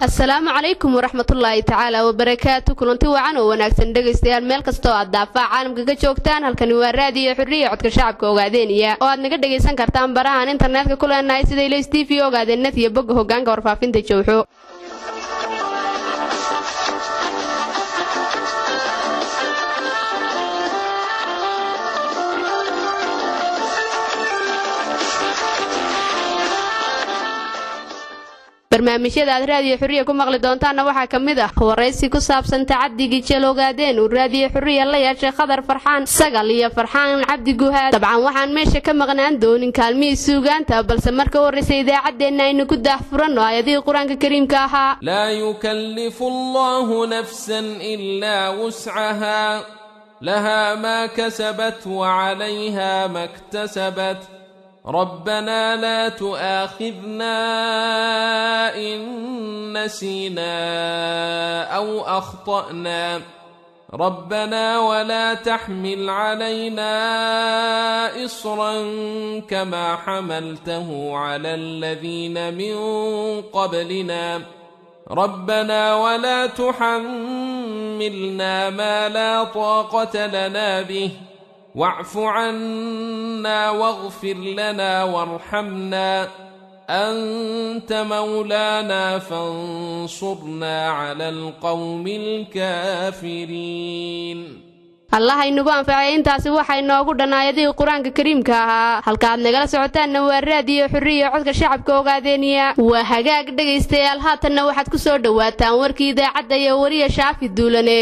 asalaamu calaykum waraxmatullaahi tacaala wabarakaatu kulanti wacan oo wanaagsan dhegaystayaal meel kastoo aad daafaa caalamka ka joogtaan halkani waa raadiyo xurriya codka shacabka ogaadeeniya oo aad naga dhegaysan kartaan barahan internetka ku leenahay sida ilays t v ogaadeenad iyo bogga hogaanka warfaafinta jowxo barnaamijyada aad raadiyo xurriya ku maqli doontaanna waxaa ka mid ah waraysi ku saabsan tacaddigii jeel ogaadeen uu raadiyo xurriya la yeeshay khadar farxaan sagal iyo farxaan cabdi guhaad dabcan waxaan meesha ka maqnaan doonin kaalmihii suugaanta balse marka horraysa idaacaddeenna aynu ku daahfuranno aayadihii qur-aanka kariimka ahaa لا يكلف الله نفسا إلا وسعها لها ما كسبت وعليها ما اكتسبت ربنا لا تؤاخذنا إن نسينا أو أخطأنا ربنا ولا تحمل علينا إصرا كما حملته على الذين من قبلنا ربنا ولا تحملنا ما لا طاقة لنا به واعف عنا واغفر لنا وارحمنا أنت مولانا فانصرنا على القوم الكافرين allah inagu anfacay intaasi waxay noogu dhan aayadihii qur-aanka kariimka ahaa halka aad nagala socotaanna waa raadiyo xurriya codka shacabka ogaadeeniya waa hagaag dhegaystayaal haatanna waxaad ku soo dhowaataan warkii idaacadda iyo wariya shaafi duulane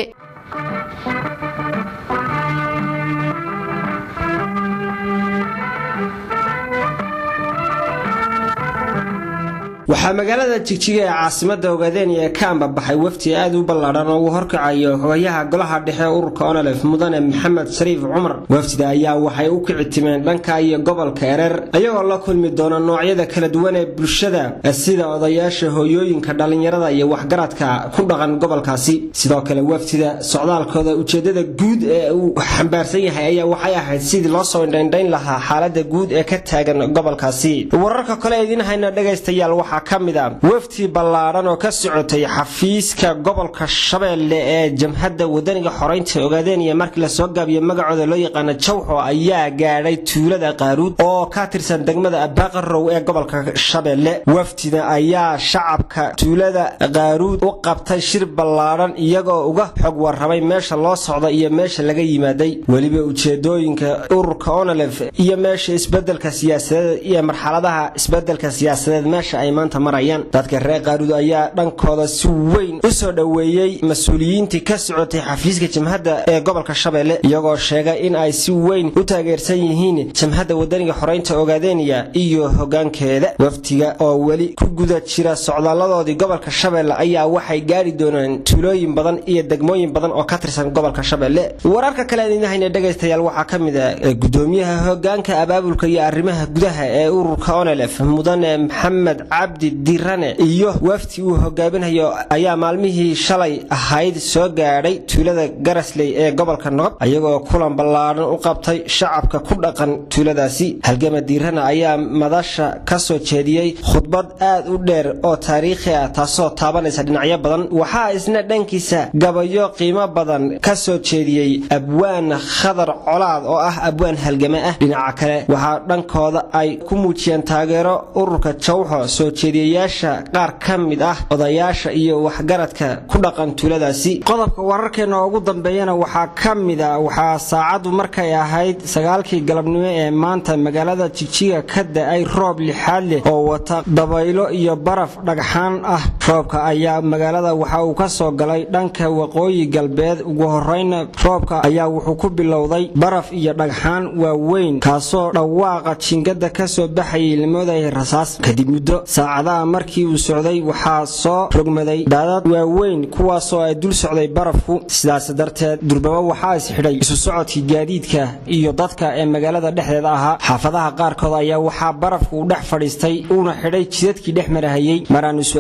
waxaa magaalada jigjiga ee caasimada ogaadeenaya ka ambabaxay wafdi aad u ballaadhan oo uu horkacayo hogayaha golaha dhexe ururka onolef mudane maxamed shariif cumar wafdida ayaa waxay u kici timeen dhanka iyo gobolka ereer ayagoo la kulmi doona noocyada kala duwan ee bulshada sida odayaasha hooyooyinka dhallinyarada iyo waxgaradka ku dhaqan gobolkaasi sidoo kale wafdida socdaalkooda ujeedada guud ee uu xambaarsan yahay ayaa waxay ahayd sidii loo soo indhaindhayn lahaa xaalada guud ee ka taagan gobolkaasi wararka kale idiin hayna dhegaystayaal waxaa ka mid a wafdi ballaadhan oo ka socotay xafiiska gobolka shabeelle ee jamhadda wadaniga xoraynta ogaadeen iyo markii lasoo gaabiyo magacooda loo yaqaana jawxo ayaa gaadhay tuulada qaaruud oo ka tirsan degmada abaqarow ee gobolka shabeelle wafdida ayaa shacabka tuulada qaaruud u qabtay shir ballaadhan iyagoo uga xog warramay meesha loo socda iyo meesha laga yimaaday weliba ujeedooyinka ururka onolef iyo meesha isbedelka siyaasadeed iyo marxaladaha isbedelka siyaasadeed meesha ay maanta marayaan dadka reer qaaruud ayaa dhankooda si weyn u soo dhoweeyey mas-uuliyiintii ka socotay xafiiska jamhadda ee gobolka shabeelle iyagoo sheegay in ay si weyn u taageersan yihiin jamhadda wadaniga xoraynta ogaadeeniya iyo hoggaankeeda wafdiga oo weli ku guda jira socdaaladoodii gobolka shabeelle ayaa waxay gaari doonaan tuulooyin badan iyo degmooyin badan oo ka tirsan gobolka shabeelle wararka kale idinahayna dhegaystayaal waxaa ka mid a gudoomiyaha hoggaanka abaabulka iyo arrimaha gudaha ee ururka onelef mudane maxamed cabdi dirane iyo wafdi uu hogaaminayo ayaa maalmihii shalay ahayd soo gaadhay tuulada garasley ee gobolka nogob ayagoo kulan ballaadhan u qabtay shacabka ku dhaqan tuuladaasi halgama diirane ayaa madasha ka soo jeediyey khudbad aad u dheer oo taariikhi ah taasoo taabanaysa dhinacyo badan waxaa isna dhankiisa gabayo qiimo badan ka soo jeediyey abwaan khadar colaad oo ah abwaan halgame ah dhinaca kale waxaa dhankooda ay ku muujiyeen taageero ururka jawxo soo jeediyayaasha qaar ka mid ah odayaasha iyo waxgaradka ku dhaqan tuuladaasi qodobka wararkeena ugu dambeeyana waxaa ka mid a waxaa saacaddu markay ahayd sagaalkii galabnimo ee maanta magaalada jigjiga ka da-ay roob lixaad leh oo wata dabaylo iyo baraf dhagxaan ah roobka ayaa magaalada waxa uu ka soo galay dhanka waqooyi galbeed ugu horeyna roobka ayaa wuxuu ku bilowday baraf iyo dhagxaan waaweyn kaasoo dhawaaqa jingada kasoo baxayay lamoodaya rasaas kadib muddo saacadaha markii uu socday waxaa soo rogmaday daadad waaweyn kuwaasoo ay dul socday barafku sidaas darteed durbaba waxaa isxidhay isu socodkii gaadiidka iyo dadka ee magaalada dhexdeeda ahaa xaafadaha qaarkood ayaa waxaa barafku u dhex fadhiistay uuna xidhay jidadkii dhex marahayey maraanu su-aale ka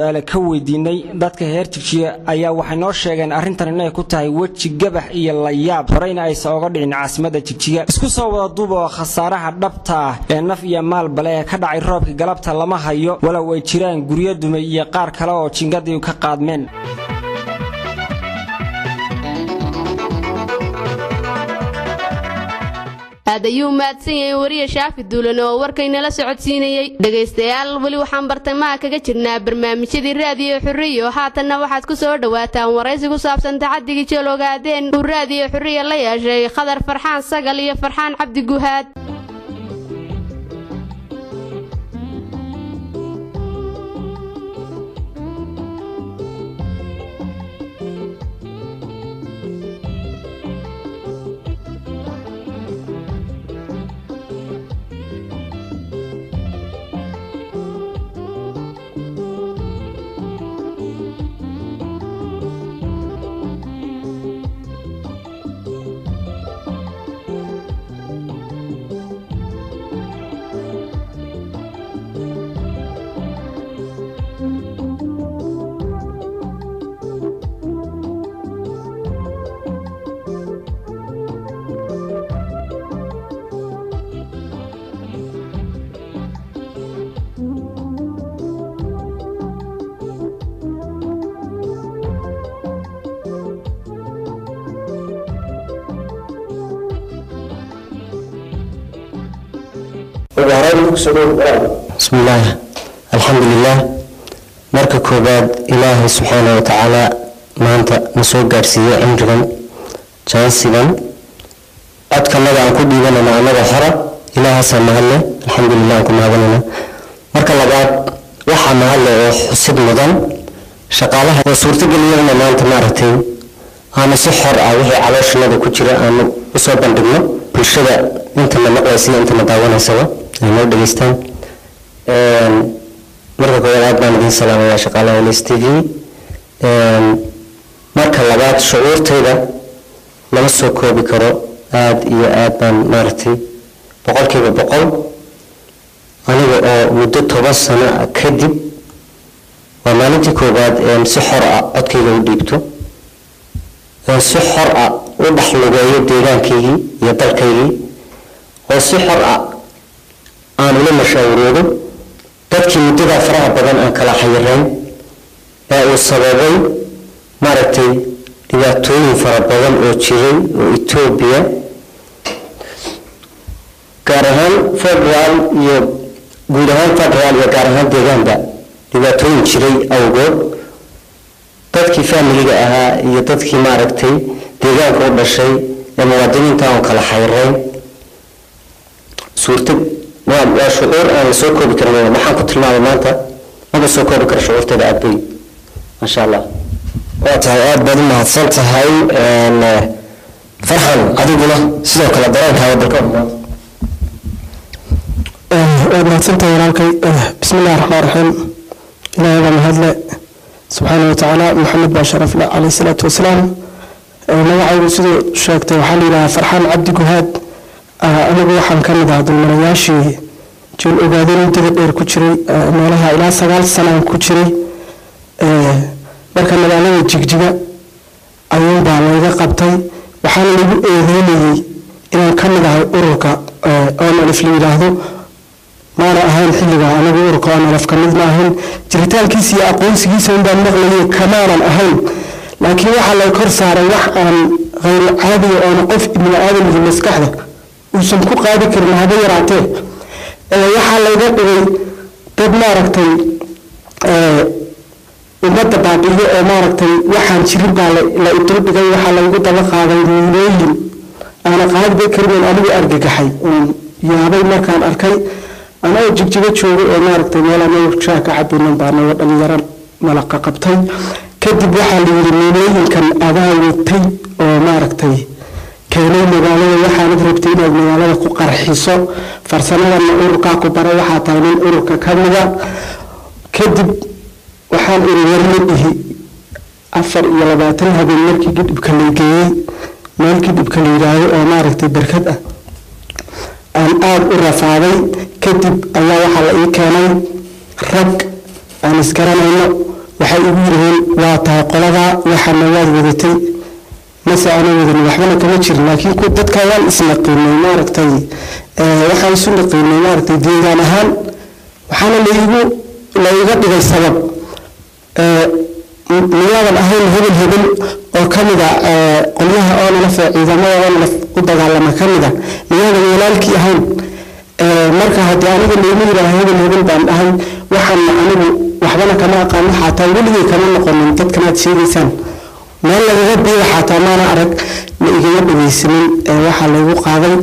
weydiinay dadka heer jigjiga ayaa waxay noo sheegeen arrintan inay ku tahay weji gabax iyo layaab horeyna aysan oga dhicin caasimadda jigjiga isku soo wada duuba oo khasaaraha dhabta ah ee naf iyo maalbale ee ka dhacay roobkii galabta lama hayo walow ay jiraan guryo dumay iyo qaar kale oo jingadii ka qaadmeen aad ayuu mahadsan yahay wariye shaafi duulan oo warkaynala socodsiinayey dhegaystayaal weli waxaan bartamaha kaga jirnaa barnaamijyadii raadiyo xurriyo haatanna waxaad ku soo dhowaataan waraysi ku saabsan tacadigii jeel ogaadeen uu raadiyo xurriya la yeeshay khadar farxaan sagal iyo farxaan cabdi guhaad bismillaah alxamdulilaah marka koobaad ilaahay subxaana wa tacaala maanta na soo gaadhsiiyey cimrigan jaansigan codkanaga aan ku dhiibanayna annaga xora ilaahaasaa mahadle alxamdulilah aan ku mahadinayna marka labaad waxaa mahadle oo xusid mudan shaqaalaha oo suurtageliyana maanta maaragtay aanu si xor ah wixii calooshanada ku jira aanu usoo bandhigno bulshada intana maqlaysa iyo intana daawanaysaba ay noo dhegaystaan marka koowaad aad baan idiin salaamayaa shaqaalaha ls t v marka labaad shucuurtayda lama soo koobi karo aada iyo aad baan maaragtay boqolkiiba boqol aniga oo muddo toban sano ah kadib waa maalintii koowaad een si xor ah codkayga u dhiibto oon si xor ah u dhex lugeeyo deegaankaygii iyo dalkaygii oo si xor ah aan ula mashaawiroodo dadkii muddadaa faraha badan aan kala xayirayn ee uu sababay maaragtay dhibaatooyin fara badan oo jiray oo etoobiya gaar ahaan federal iyo guud ahaan federal iyo gaar ahaan deegaanba dhibaatooyin jiray awgood dadkii faamiliga ahaa iyo dadkii maaragtay deegaanka u dhashay ee muwaadiniinta aan kala xayirayn suurta waa waa shucuur aan la soo koobi karin maxaan ku tilmaamay maanta maba soo koobi karo shucuurteeda aad bay maasha allah waa tahay aada baad u mahadsan tahay farxan adiguna sidoo kale dareenkaaga dalka waad mahadsantahay walaalkay bismillahi raxmaan raxiim ilaahay baa mahadle subxaana wa tacaala maxamed baa sharafle caleyhi salaatu wasalaam magacaygu siduu sheegtay waxaa la yidhahaa farxaan cabdi guhaad anigu waxaan ka mid ahaa dulmanayaashii jeel ogaadeen muddada dheer ku jiray meelaha ilaa sagaal sanaan ku jiray marka magaalada jigjiga ayuunbaa layga qabtay waxaana lagu eedeynayey inaan ka mid ahay ururka onalif la yidhaahdo maana ahayn xilliga anigu ururka onalif ka mid ma ahayn jiritaankiisa iyo aqoonsigiisa unbaan maqlayay kamaanan ahayn laakiin waxaa lay kor saaray wax aan hayr caadiga oona qof ibni aadamka maskaxda uusan ku qaadi karin haba yaraatee waxaa layga dhigay dad maaragtay ummadda baabiyo oo maaragtay waxaan jirin baa la iduldhigay waxaa laygu daba qaaday miilooyin aana qaadiba karin anigu argagaxay yaabay markaan arkay anagoo jigjigo joogay oo maaragtay meel anagu shaa ka cabinan baa naga dhalinyaro malaqa qabtay kadib waxaa la yidhi miilooyinkan adaa watay oo maaragtay keenay magaalada waxaanad rabtay inaad magaalada ku qarxiso farsamadana ururkaa ku bara waxaa tahay nin ururka ka mida kadib waxaan iri warma ihi afar iyo labaatan habeen markii gidhibka la geeyey meel gidhibka la yidhaahdo oo maaragtay barkad ah aan aada u rafaaday kadib ayaa waxaa la ii keenay rag aan isgaranayno wax waxay igu yidhaheen waa tahay qoladaa waxaana waad wadatay mase ana wadan waxbana kama jirin laakiin ku dadka waan isnaqiinay maaragtay waxaan isu naqiinay maaragtay deegaan ahaan waxaana laigu laiga dhigay sabab miyaadan ahayn hebel hebel oo ka mid a qolyaha oonalaf ee ciidamada oonalaf u dagaalama ka mid a miyaadan walaalkii ahayn marka haddii aniga laigu yidhaaha hebel hebel baan dhahay waxaana anigu waxbana kama aqaano xataa weligay kama noqonin dadkanaad sheegaysaan meel lagaga biiga xataa maana arag la igaga dhageysanin waxaa laygu qaaday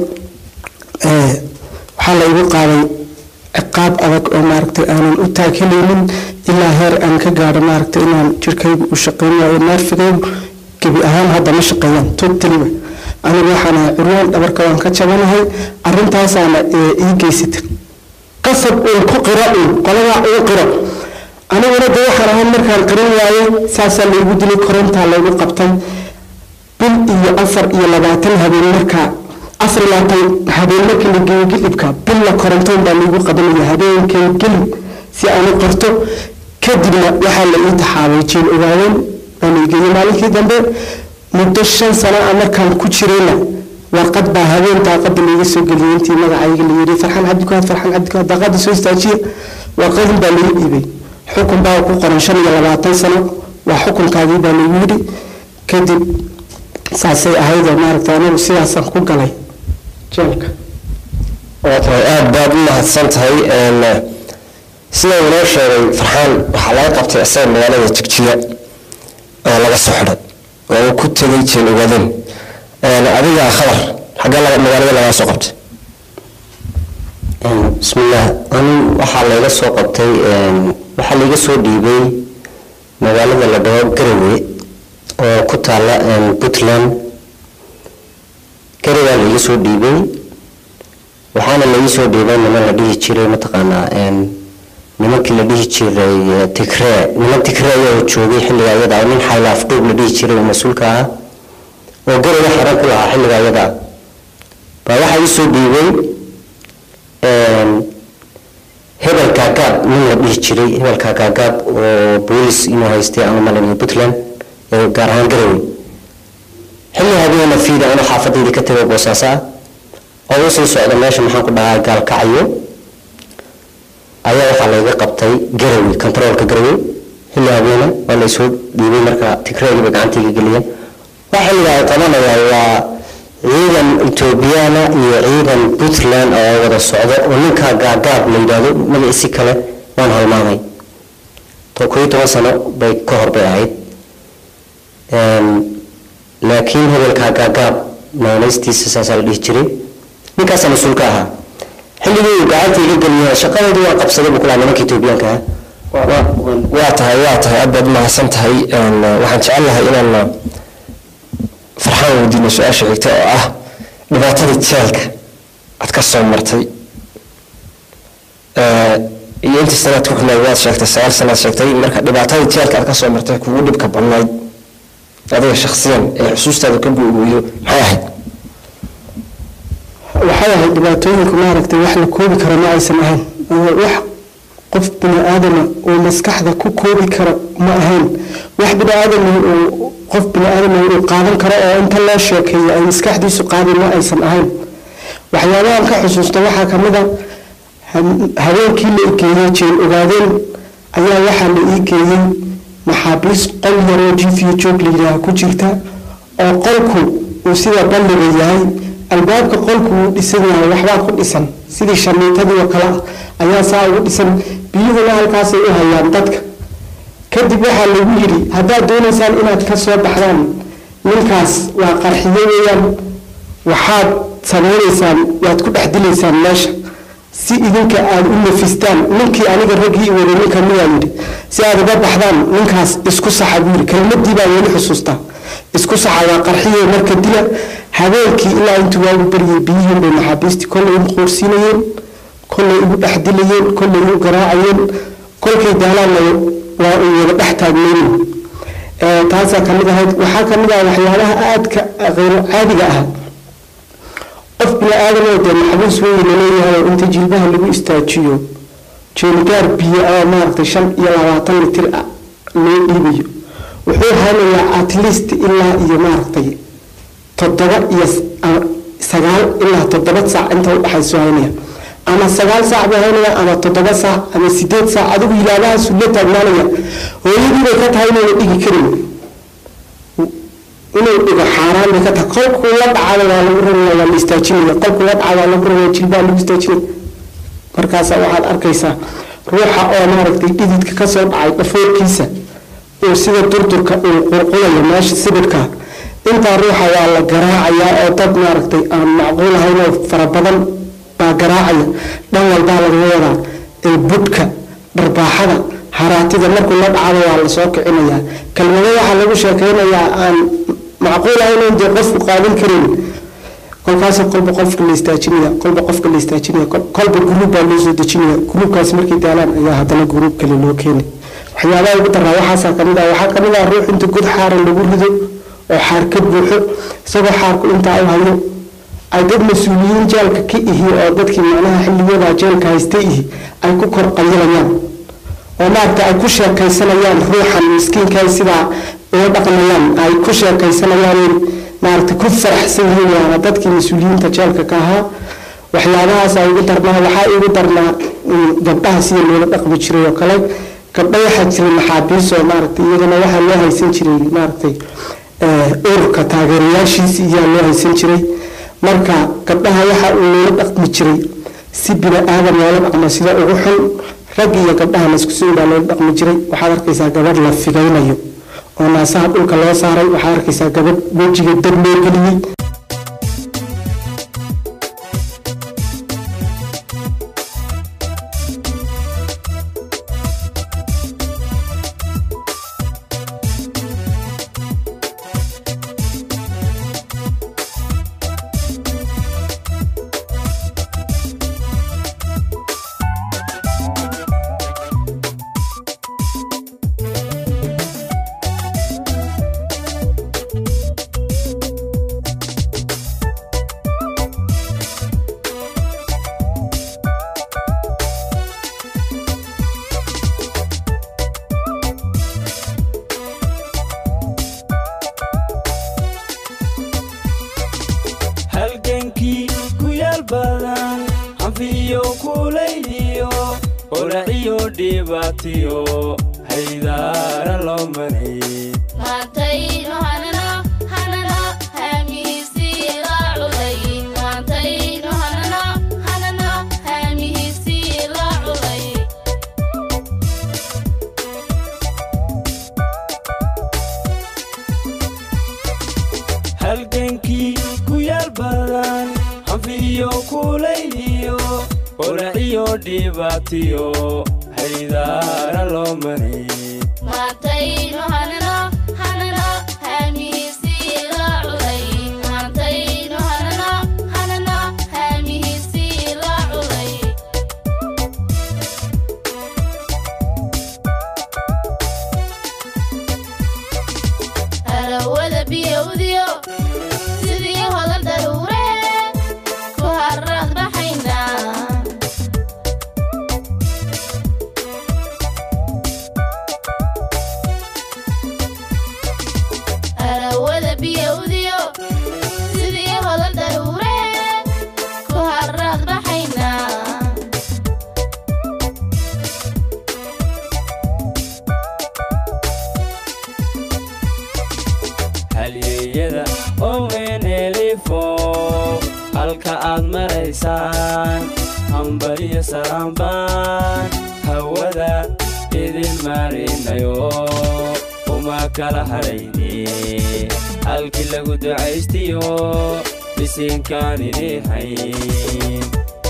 waxaa laygu qaaday ciqaab adag oo maaragtay aanan u taagelaynin ilaa heer aan ka gaadho maaragtay inaan jirkaygu u shaqeyn waayo naarfigaygu gebi ahaan hadda ma shaqeeyaan totaliba anigu waxaan ahay curwaan dhabarka waan ka jabanahay arrintaasaana ii geysatay qasab uun ku qiro uun qoladaa ugu qiro aniguna de waxaan ahay markaan qirin waayey saasaa laygu dilay korontaa laygu qabtay bil iyo afar iyo labaatan habeen markaa afar iyo labaatan habeen markii la geeyo gilibka billa korontoon baa laygu qabanaya habeenkay gelib si aan u qorto kadibna waxaa la ii taxaabay jeel ogaaweyn waa la igeeyey maalinkii dambe muddo shan sano ah markaan ku jirayna warqad baa habeen daaqada layga soo geliyay intii magacayga la yidhi farxaan cabdikuhaad farxaan cabdikuhaad daaqada soo istaajiya warqadin baa laga dhiibay xukun baa ku qoran shan iyo labaatan sano waa xukunkaagii baa lagu yidhi kadib saasay ahaydoo maaragta anigu sidaasaan ku galay jeelka waa tahay aada baad u mahadsan tahay sida inoo sheegay farxaan waxaa laga qabtay isaga magaalada jigjiga oo laga soo xidhay oo uu ku tegay jeel ogaadeen adiga khabar xaggee magaalada lagaa soo qabtay bismillaah ani waxaa layga soo qabtay waxaa layga soo dhiibay magaalada la dhaho garawe oo ku taala puntland garawaa layga soo dhiibay waxaana layga soo dhiibay niman la dhihi jiray mataqaanaa nimankii la dhihi jiray tigree niman tigree ayaa joogay xilliga ayada nin xaylaaf dhuub la dhihi jiray oo mas-uulka ah oo garawa xaran ku lahaa xilliga ayada baa waxaa ii soo dhiibay hebel kaagaab nin la dhihi jiray hebelka kaagaab oo boolis inuu haystay ama malaniyo puntland gaar ahaan garowe xilli habeena fiida anoo xaafadayda ka tegay boosaaso ah oo usii socda meesha maxaan ku dhahaa gaalkacayo ayaa waxaa layga qabtay garowe kontaroolka garowe xilli habeena waa laysoo dhiibay marka tigreegiiba gacantayga geliyeen waa xilliga ay qabanayaan waa ciidan etoobiyana iyo ciidan puntland oo wada socdo oo ninkaa gaagaab la yidhaahdo magaciisi kale waan halmaamay to koo iyo toban sano bay ka hor bay ahayd laakiin hebelkaa gaagaab naanaystiisa saasaa la dhihi jiray ninkaasaa mas-uulka ahaa xilligii uu gacanta iga geliya shaqadeedii waan qabsaday buu kulahaa nimanka etoobiyaanka ah waa tahay waa tahay aad baad u mahadsan tahay waxaan jecel lahay inaan farxaan weydiino su-aasha xigta oo ah dhibaatada jeelka aad ka soo martay iyo intii sanaad ku xidhnayd waad sheegtay sagaal sanaad sheegtay marka dhibaatada jeelka aad ka soo martay kugu dhibka badnayd adiga shakhsiyan ee xusuustaada ka guurguuyo maxay ahayd waxay ahayd dhibaatooyinku maaragtay wax la koobi karo ma aysan ahayn wax qof bini aadama oo maskaxda ku koobi karo ma ahayn wax bini aadama oo qof bini aadama uu qaadan karo oo inta loo sheekeeyo ay maskaxdiisu qaadin ma aysan ahayn waxyaabahan ka xusuusta waxaa ka mid a habeenkii la geeyey jeel ogaadeen ayaa waxaa la ii geeyey maxaabiis qol yaroo jiifiyo joog la yidhaaha ku jirta oo qolku uu sida balliga yahay albaabka qolku uu dhisan yahay waxbaa ku dhisan sidii shamiitadii oo kale ah ayaa saa ugu dhisan biyuhuna halkaasay u hayaan dadka kadib waxaa lagu yidhi haddaad doonaysaan inaad ka soo baxdaan ninkaas waa qarxiyo weeyaan waxaad samaynaysaan waad ku dhex dilaysaan meesha si idinka aada u nafistaan ninkii aniga raggii wada ninka miyaa yidhi si aad uga baxdaan ninkaas isku saxa buu yidhi kelmadii baa weli xusuustaa isku saxa waa qarxiyo marka dila habeenkii ilaa intuu waagu baryay biyihiin bay maxaabiistii kollay igu qoorsiinayeen kollay igu dhex dilayeen kollay igu garaacayeen kolkay daalaanna waa uu wada dhex taagmaynin taasaa ka mid ahayd waxaa ka mid ah waxyaabaha aadka khayro caadiga ah qof bini aadamoo dee maxbuus weyn laleeyahay inta jilbaha lagu istaajiyo jeelgaar biyo ah maaragtay shan iyo labaatan litir loo dhiibayo wuxuu haynayaa at least ilaa iyo maaragtay toddoba iyo sagaal ilaa toddoba saac inta udhexayso haynaya ama sagaal saac buu haynaya ama toddoba saac ama sideed saac adigu ilaalahaasu la taagnaanaya hooyadii bay ka tahay inayna dhigi karin inuu dhigo xaaraan bay ka tahay qolkuu la dhacada waa lagu rabaya waa la istaajinaya qolkuu la dhacada waa lagu rabaya jilbaa lagu istaajinaya markaasa waxaad arkaysaa ruuxa oo maaragtay dhididka kasoo dhacay dhafoorkiisa uu sida durdurka uu qurqulayo meesha sibirka intaa ruuxa waa la garaacayaa oo dad maaragtay aan macquul ahayn oo fara badan baa garaacaya dhan walbaa laga wadaa ee budhka dharbaaxada haraatida markuu la dhacado waa lasoo kicinayaa kelmado waxaa lagu sheekeynayaa aan macquul ahayn dee qofku qaadan karin kolkaas kolba qofka la istaajinaya kolba qofka la istaajinaya kolba gruub baa loo soo dejinaya gruubkaas markay daalaan ayaa haddana gruub kale loo keenay waxyaabaha ugu daraa waxaasaa kamid ah waxaa kamid ah ruux inta god xaara lagu rido oo xaar ka buuxo isagoo xaarku intaa u hayo ay dad mas-uuliyiin jeelka ka ihi oo dadkii macnaha xilligooda jeelka haysta ihi ay ku kor qayilayaan oo maaragta ay ku sheekaysanayaan ruuxan miskiinka sidaa uga dhaqmayaan ay ku sheekaysanayaan maaragta ku faraxsan yihiin waana dadkii mas-uuliyiinta jeelka ka ahaa waxyaabahaas ay ugu darnaa waxaa igu darnaa gabdhaha sida loola dhaqmi jiray oo kale gabdho waxaa jiray maxaabiis oo maaragtay iyadana waxaa loo haysan jiray maaragtay ururka taageerayaashiisi iyaa loo haysan jiray marka gabdhaha waxa uu loola dhaqmi jiray si bini aadan loola dhaqmo sida ugu xun rag iyo gabdhaha laisku soo baa loola dhaqmi jiray waxaad arkaysaa gabadh la figaynayo oo naasaha dhulka loo saaray waxaad arkaysaa gabadh wejiga dab loo geliyey halgankii ku yaal badan hanfiyo kulayliyo olaciyo dhibaatiyo haydaara loo maray maantaynu hanano hanano haamihiisii la culay maantaynu hanano hanano haamihiisii la culay halgankii ku yaal badan hanfiyo kulayliyo olaciyo dhibaatiyo haydaara loo maray maantaynu hanano hanano haamihiisii la culay maantaynu hanano hanano haamihiisii la culay harawada biyowdiyo sidii hodan daruure ku harad baxaynaa harawada biyowdiyo sidii hodan daruure ku harad baxaynaa halyeeyada owenelifo halka aad maraysaan hambaliyo saraambaan hawada idin marinayo uma kala hadhayne halkii lagu ducaystiyo bisinkaan idin hayn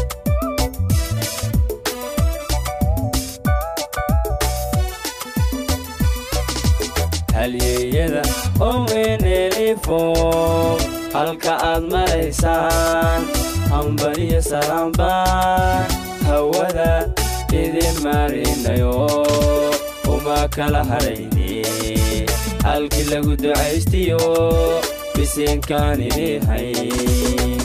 halyeeyada owenelifo halka aad maraysaan hambaliyo saraambaan hawada idin marinayo uma kala hadhayne halkii lagu ducaystiyo bisinkaan idin hayn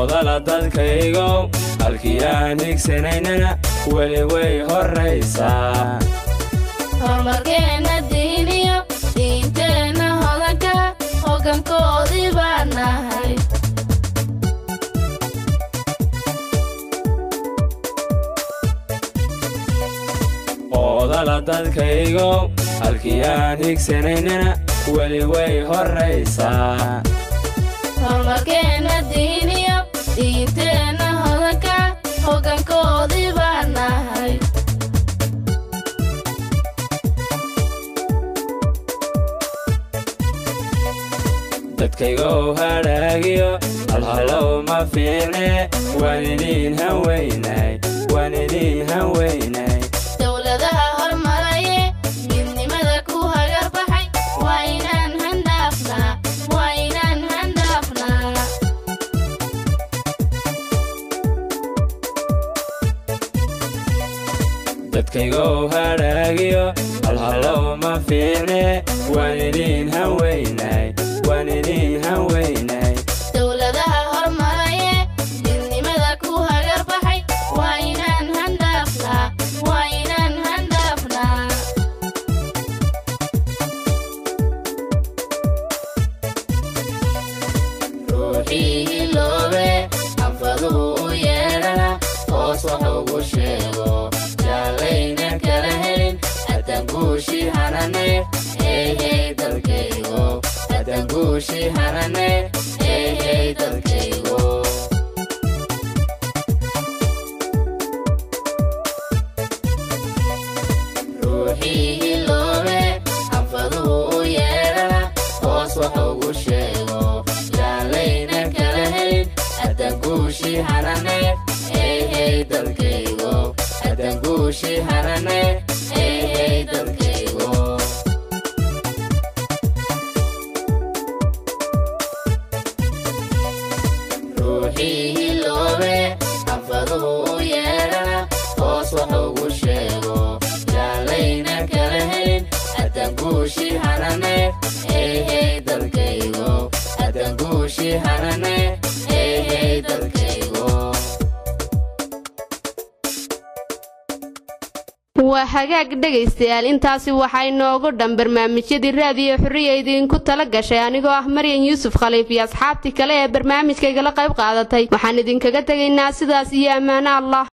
oodala dadkaygow halkii aan higsanaynana weli way horraysaa horumarkeenna diiniyo diinteenna hodanka hoggankoodii baan nahay oodala dadkaygow halkii aan higsanaynana weli way horraysaa horumarkeenna diiniyo diinteenna hodanka hoggankoodii baan nahay dadkaygow hadhaagiyo halhallow ma fiicne waan idiin hanweynay waan idiin hanweynay dowladaha hormaraye midnimada ku hagar baxay waa inaan handhaafnaa waa inaan handhaafnaa dadkaygow hadhaagiyo halhallow ma fiicne waan idiin hanweynay waan idiin hanweynay dowladaha hormaraye midnimada ku hagar baxay waa inaan handhaafnaa waa inaan handhaafnaa ruuxii hiloobe anfaduhu u yeedhana hoos wax ugu sheego jaallayna kala helin haddaan guushii hanane hey hey dalkaygo haddaan guushii hanane hey hey dalkaygo ruuxii hiloobe anfaduhu u yeedhana hoos wax ugu sheego jaallayna kala helin haddaan guushii hanane hey hey dalkaygo haddaan guushii hanane hey hey dalkaygo ruuxii hiloobe anfaduhu u yeedhana hoos wax ugu sheego jaallayna kala helin haddaan guushii hanane hey hey dalkaygo haddaan guushii hanane hey hey dalkaygo waa hagaag dhegaystayaal intaasi waxaa inoogu dhan barnaamijyadii raadiyo xurriya idinku tala gashay anigoo ah maryan yuusuf khaliif iyo asxaabtii kale ee barnaamijkaygala qayb qaadatay waxaan idinkaga tegaynaa sidaas iyo ammaano allah